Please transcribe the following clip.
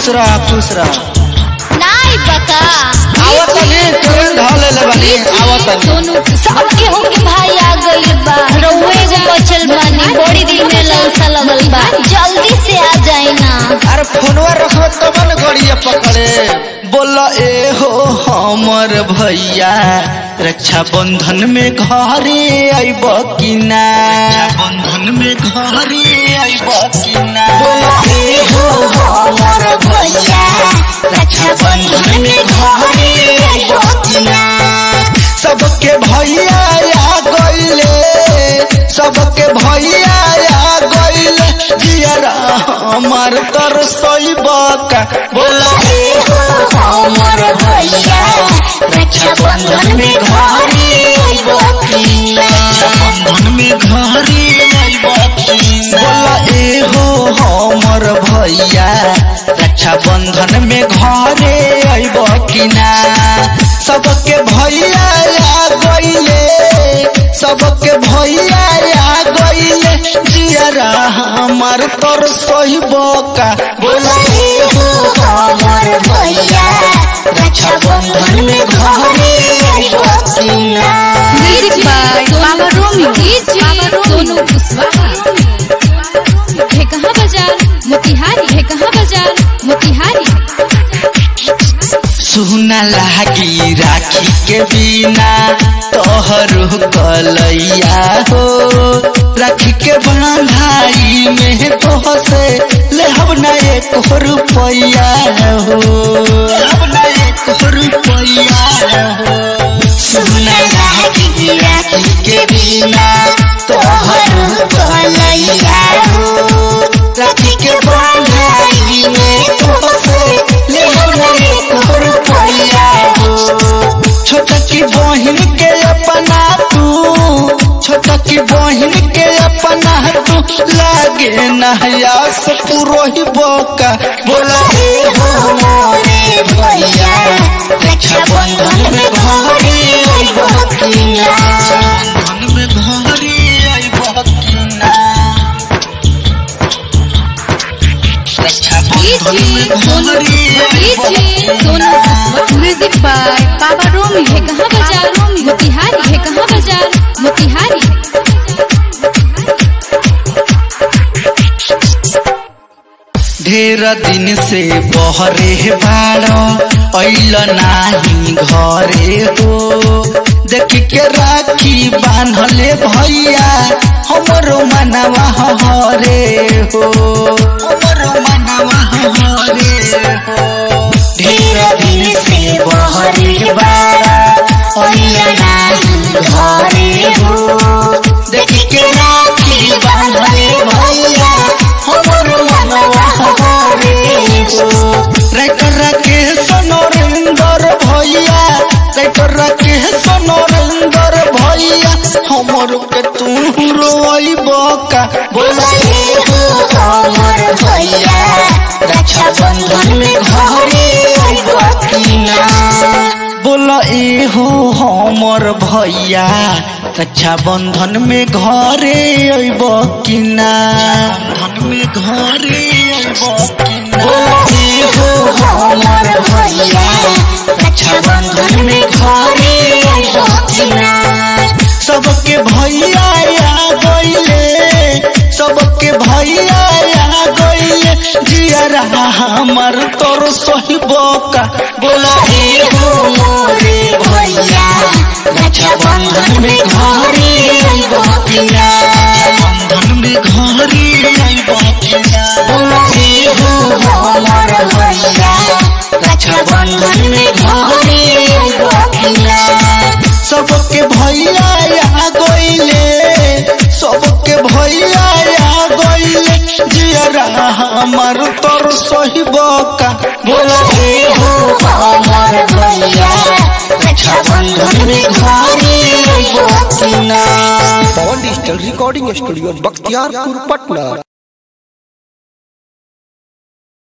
खुश रह खुश रह नाई बका आवत तनी ट्रेन ढाले ले बानी आवत तनी दोनों सबके होके भाई आ गइल बा रउए एगो बचल बानी बड़ी दिन में ललसा लगल बा जल्दी से आ जाए ना अरे फोनवा रखो तब न गड़िया पकड़े बोला ए हो हमर भैया रक्षा बंधन में घरे आइब कि ना बंधन में घरे आइब कि ना बोला ए हो हमर भैया रक्षा बंधन में घरे आइब कि ना सबके भैया आ गइले सबके भैया आ गइले जियरा हमर तर का बोला ए हो हमर भैया रक्षा बंधन में घरे आइब कि ना बंधन में घरे आइब कि ना बोला ए हो हमर भैया रक्षा बंधन में घरे आइब कि ना सबके भैया आ गइले सबके भैया आ गइले जियरा हमर तर का बोला ए हो हमर भैया रक्षा बंधन में घरे आइब कि ना म्यूजिक बाय मामा रोमियो मामा सोनू कुशवाहा है कहाँ बाजार मोतिहारी है कहाँ बाजार मोतिहारी सुना लागी राखी के बिना तोहरो कलैया हो राखी के बंधाई में तोहसे ले हम ना एक रुपैया हो ले हम ना एक रुपैया हो सुना लागी राखी के बिना तोहरो कलैया हो राखी के बंधाई में तोहसे ले हम ना एक रुपैया हो छोटा की बहिन के अपना तू छोटा की बहिन के अपना तू लागे नहयास पुरोही बोका बोला ए हो मोरे भैया रक्षा बंधन में घरे आइब कि ना बंधन में घरे आइब कि ना रक्षा बंधन में घरे आइब कि सोनू ना कुशवाहा म्यूजिक बाय पापा रोमियो है कहाँ बाजार मोतिहारी है कहाँ बाजार मोतिहारी ढेर दिन से बहरे बाड़ो ऐल नाही घरे हो देख के राखी बांधले भैया हमरो मनवा हरे हो हमरो मनवा हरे हो ढेर दिन से बहरे बाड़ो ऐल नाही घरे हो देख के राखी बांधले भैया हमरो मनवा हरे हो राइटर के सनोरेंद्र भैया राइटर के सनोरेंद्र भैया हमर के तू रोइब का बोला ए हो हमर भैया रक्षा बंधन में घरे आइब कि ना बोला ए हो हमर भैया रक्षा बंधन में घरे आइब कि ना बंधन में घरे आइब कि ना बोला ए हो हमर भैया रक्षा बंधन में घरे आइब कि ना सबके भैया आ गइले सबके भैया आ गइले जियरा हमर तोर सहिब का बोला ए हो मोरे भैया रक्षा बंधन में घरे आइब कि ना बंधन में घरे आइब कि ना बोला ए हो हमर भैया रक्षा बंधन में घरे आइब कि ना सबके भैया आ गइले सबके भैया आ गइले जियरा हमर तोर सहिब का बोला ए हो हमर भैया रक्षा बंधन में घरे आइब कि ना Pawan digital recording studio Bakhtiyarpur Patna